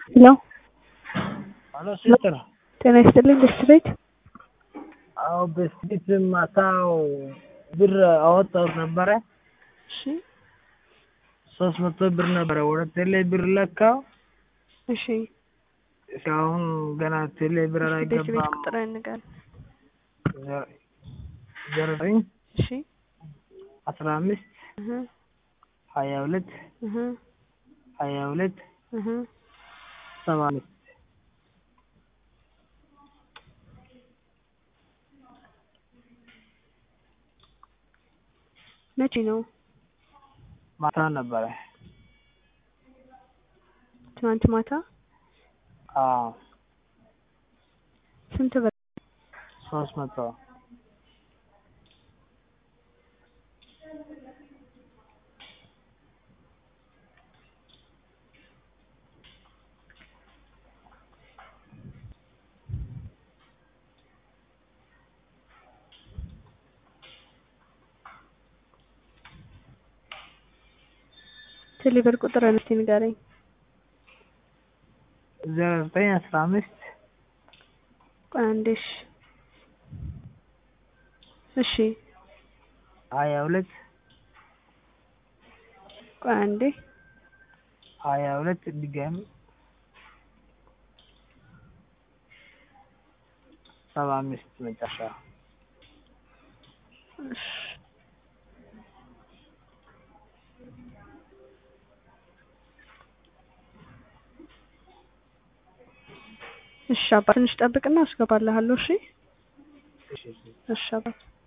ሄሎ አሎ ሲስተር ጤና ይስጥልኝ ደስ ቤት አዎ በፊት ማታው ብር አወጣሁት ነበረ እሺ ሶስት መቶ ብር ነበረ ወደ ቴሌ ብር ለካው እሺ እስካሁን ገና ቴሌ ብር ደስ ቤት አላገባም ቁጥር ንገር ዜሮ ዘጠኝ እሺ አስራ አምስት እህ ሀያ ሁለት እህ ሀያ ሁለት እህ ሰባ አምስት መቼ ነው ማታ ነበረ ትናንት ማታ አዎ ስንት ብር ሶስት መቶ ቴሌ ብር ቁጥር እስቲ ንገረኝ ዜሮ ዘጠኝ አስራ አምስት ቆይ አንዴ እሺ እሺ ሀያ ሁለት ቆይ አንዴ ሀያ ሁለት ድጋሚ ሰባ አምስት መጨረሻ እሺ እሺ አባ ትንሽ ጠብቅና አስገባልሃለሁ እሺ እሺ እሺ እሺ አባት